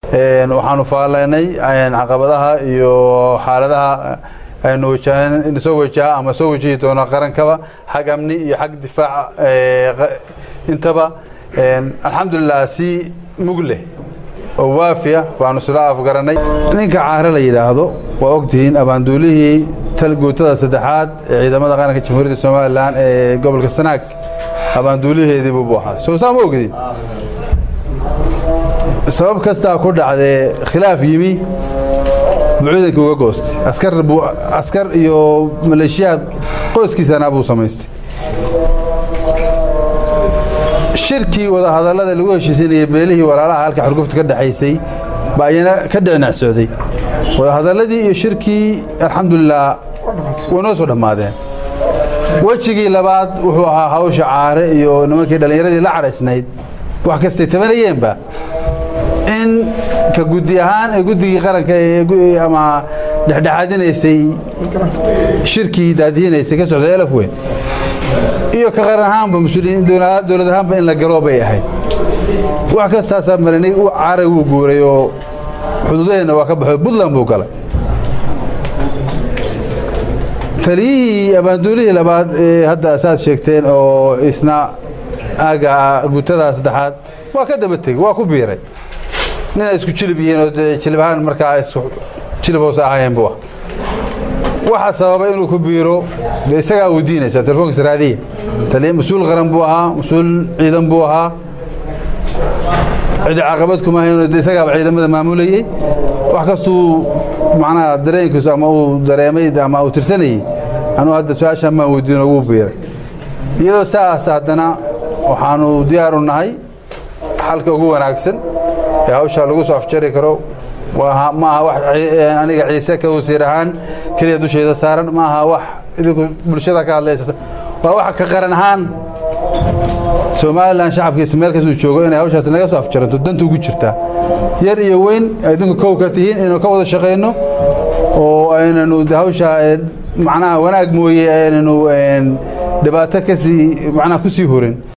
waxaanu faalaynay caqabadaha iyo xaaladaha aynu wajahan soo wajaha ama soo wajihi doono qarankaba xag amni iyo xag difaac intaba alxamdulilah si mug leh oo waafiya baanu isla afgaranay ninka caare la yidhaahdo waa ogtihiin abaanduulihii talguutada saddexaad ee ciidamada qaranka jamhuuriyadda somalilan ee gobolka sanaag abaanduuliheedii buu ahaa soo saa ma ogdin sabab kastaa ku dhacdee khilaaf yimi bucuudankii uga goostay askar buu askar iyo maleeshiyaad qoyskiisana buu samaystay shirkii wadahadallada lagu heshiisinayay beelihii walaalaha halka xurgufta ka dhexaysay baa ayana ka dhicinac socday wadahadalladii iyo shirkii alxamdulilah way noo soo dhammaadeen wejigii labaad wuxuu ahaa hawsha caare iyo nimankii dhallinyaradii la cadhaysnayd wax kastay tabanayeenba in ka guddi ahaan ee guddigii qaranka ama dhexdhexaadinaysay shirkii daadihinaysay ka socday elaf weyn iyo ka qaran ahaanba mas-uuliyiin dowlad ahaanba in la galo bay ahayd wax kastaasaa marinay caray wuu guuray oo xuduudaheenna waa ka baxo puntland buu galay taliyihii abaanduulihii labaad ee hadda saad sheegteen oo isna aaga guutadaa saddexaad waa ka daba tegey waa ku biiray nina isku jilib yihiin oo jilib ahaan markaa isku jilib hoose ahaayeen buu ah waxa sababa inuu ku biiro de isagaa uu diinaysaa telefonkiisa raadiya taliya mas-uul qaran buu ahaa mas-uul ciidan buu ahaa cidi caqabad kuma hayn de isagaaba ciidamada maamulayey wax kastuu macnaha dareenkiisu ama uu dareemay ama uu tirsanayey anuu hadda su-aashaan maan weydiino wuu biiray iyadoo saas haddana waxaanu diyaaru nahay xalka ugu wanaagsan ee hawshaa lagu soo afjari karo ma aha wax aniga ciise ka wasiir ahaan keliya dushayda saaran ma aha wax idinku bulshada ka hadlaysa waa wax ka qaran ahaan somalilan shacabkiisa meel kastuu joogo inay hawshaas naga soo afjaranto danta ugu jirtaa yar iyo weyn idinku kow ka tihiin inaynu ka wada shaqayno oo aynanu de hawshaa macnaha wanaag mooye aynanu dhibaato kasii macnaha ku sii horin